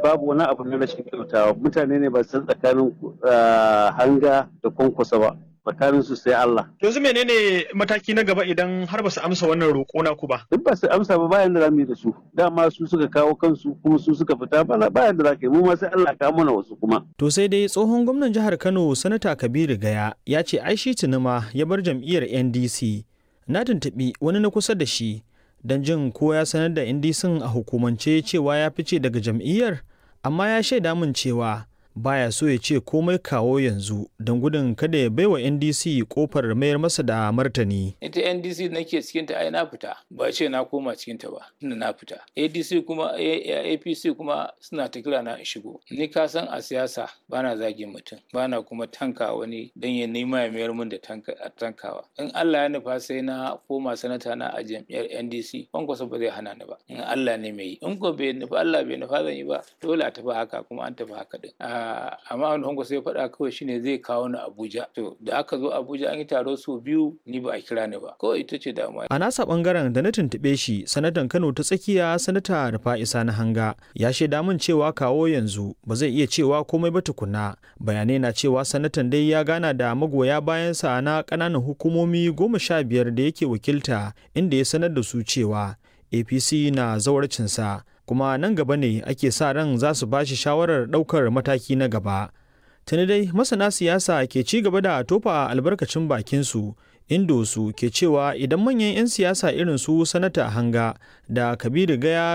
babu wani abu na rashin kyautawa mutane ne ba san tsakanin ah, hanga da kwankwasa ba tsakanin su sai Allah Yanzu menene mataki na gaba idan har ba su amsa wannan roƙo naku ba? duk ba su amsa ba bayan da za mu yi da su dama su suka kawo kansu kuma su suka fita bana bayan da za ka yi mu ma sai Allah ka mana wasu kuma To sai dai tsohon gwamnan jihar Kano Sanata Kabiru Gaya ya ce ai shi tunuma ya bar jam'iyyar NDC. Na tuntuɓi wani na kusa da shi don jin ko ya sanar da NDC a hukumance cewa ya fice daga jam'iyyar, amma ya shaida min cewa baya so ya ce komai kawo yanzu don gudun kada ya baiwa NDC kofar mayar masa da martani. ita ndc nake cikinta ai na fita ba ce na koma cikinta ba tunda na fita adc kuma A- A- apc kuma suna ta kira na in shigo ni ka san a siyasa bana zagin mutum bana kuma tanka wani dan ya nema ya mayar min da tanka- tankawa in allah ya nufa sai na koma sanata na a jam'iyyar ndc kwankwasa ba zai hana ni ba in allah ne mai yi in ko bai nufa allah bai nufa zan yi ba dole a tafi haka kuma an tafi haka din Ah, amma wani kwankwasa ya faɗa kawai shine zai kawo ni abuja to da aka zo abuja an yi taro sau biyu ni ba a kira ni ba kawai ita ce damuwa A nasa bangaren da na tuntuɓe shi sanatan Kano ta tsakiya sanata Rufa'isa na hanga ya shaida min cewa kawo yanzu ba zai iya cewa komai ba tukuna bayanai na cewa sanatan dai ya gana da magoya bayansa na ƙananan hukumomi goma sha biyar da yake wakilta inda ya sanar da su cewa APC na zawarcinsa kuma nan gaba ne ake sa ran za su ba shi shawarar ɗaukar mataki na gaba. Tuni dai masana siyasa ke ci gaba da tofa albarkacin bakinsu inda su ke cewa idan manyan 'yan siyasa irin su sanata hanga da kabiru gaya